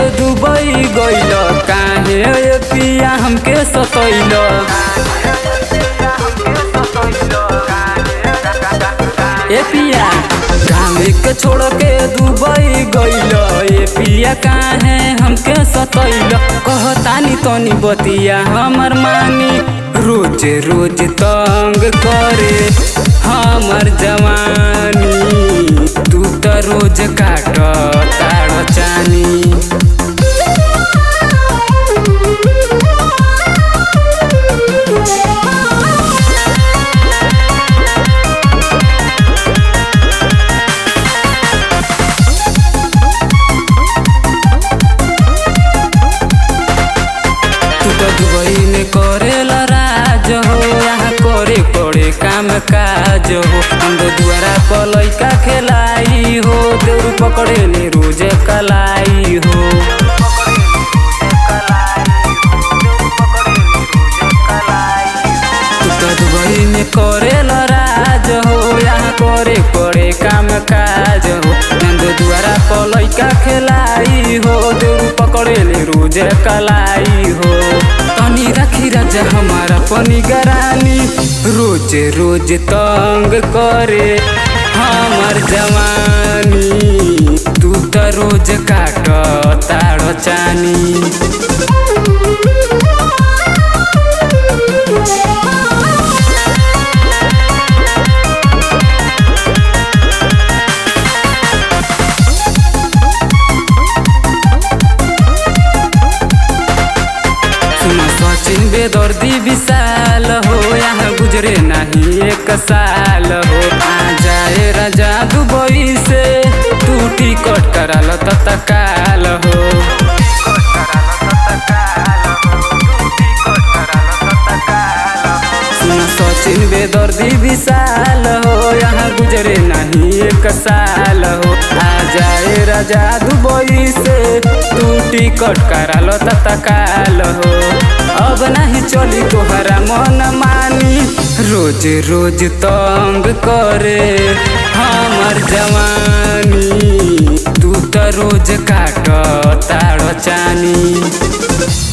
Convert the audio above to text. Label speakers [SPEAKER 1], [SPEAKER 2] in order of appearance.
[SPEAKER 1] Dubai गइल काहे ए पिया हमके सतैल ए पिया गाँव के छोड़ के दुबई गइल ए पिया काहे हमके सतैल कहतानी तनी बतिया हमर मानी रोज रोज तंग करे हमर जवानी तू त रोज काट ताड़ चानी तू तो दुबई में करेला राज हो यहाँ करे पड़े काम काज हो हम तो दुआरा पर लैका खेलाई हो देउर पकड़े ले रोज कलाई हो तू तो दुबई में करेला राज हो यहाँ करे पड़े काम काज हो नंद दुआरा पर लैका खेलाई हो देउर पकड़े ले रोज कलाई हो तनी राखी राजा हमारा पनी गरानी रोज रोज तंग करे हमर जवानी तू त रोज काट ताड़ चानी सुनो सचिन बेदर्दी विशाल हो यहाँ गुजरे नहीं एक साल हो आ जाए राजा दुबई से तू टिकट कराल तत्काल हो सुनो सचिन बेदर्दी विशाल हो यहाँ गुजरे नहीं एक साल हो आ जाए राजा दुबई से तू टिकट कराल तत्काल हो अब नहीं चली तोहरा मन मानी रोज रोज तंग करे हमर जवानी तू त रोज काट ताड़ चानी